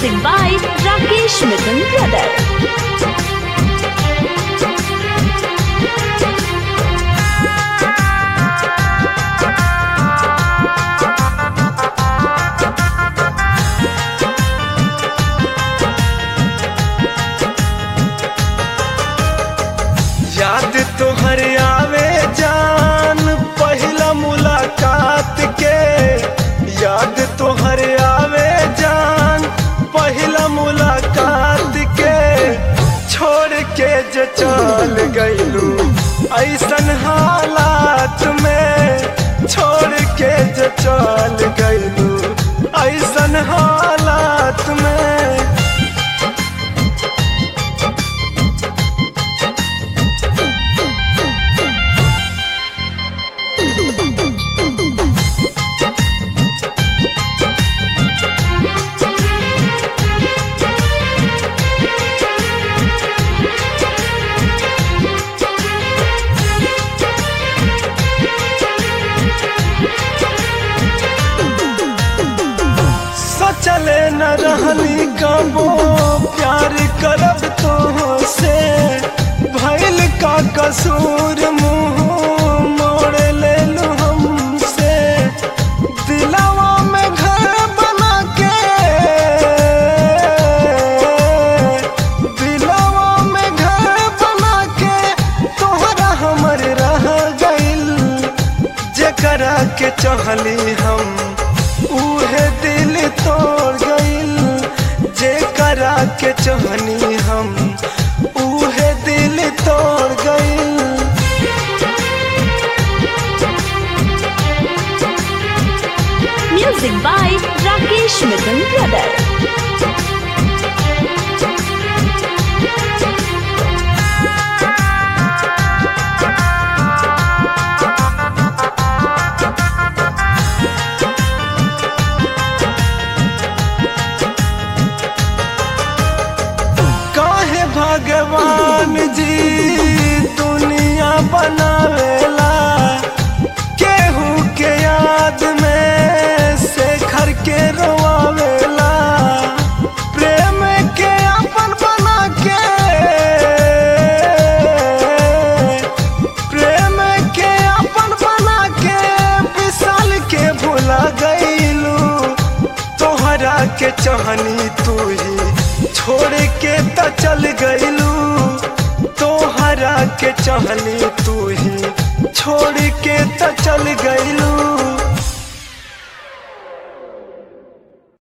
Music by Rakesh Mithun Brother. याद तोहर आवे जान पहिला मुलाकात के याद तोहर आवे जान पहिला मुलाकात के छोड़ के जे चल गइलू ऐसन हालात में छोड़ के जे चल गइलू ऐसन हालात में सोचले न रहनी कबो प्यार करब तो से भइल का कसूर मुंह मोड़ ले लू हमसे दिलवा में घर बना के दिलवा में घर बना के तोहरा हमर रह गइल जेकरा के चाहली हम उहे दिल तोड़ गइल जेकरा के चाहनी हम उहे दिल तोड़ गइल Music by Rakesh Mithun Brother. काहे भगवान जी दुनिया बनावेला केहू के याद में शेखर के रोआवेला प्रेम के अपन बना के प्रेम के अपन बना के विशाल के भुला गईलू तोहरा के चाहनी तू ही छोड़ के त चल गईलू तोहरा के चाहनी तू ही छोड़ के त चल गईलू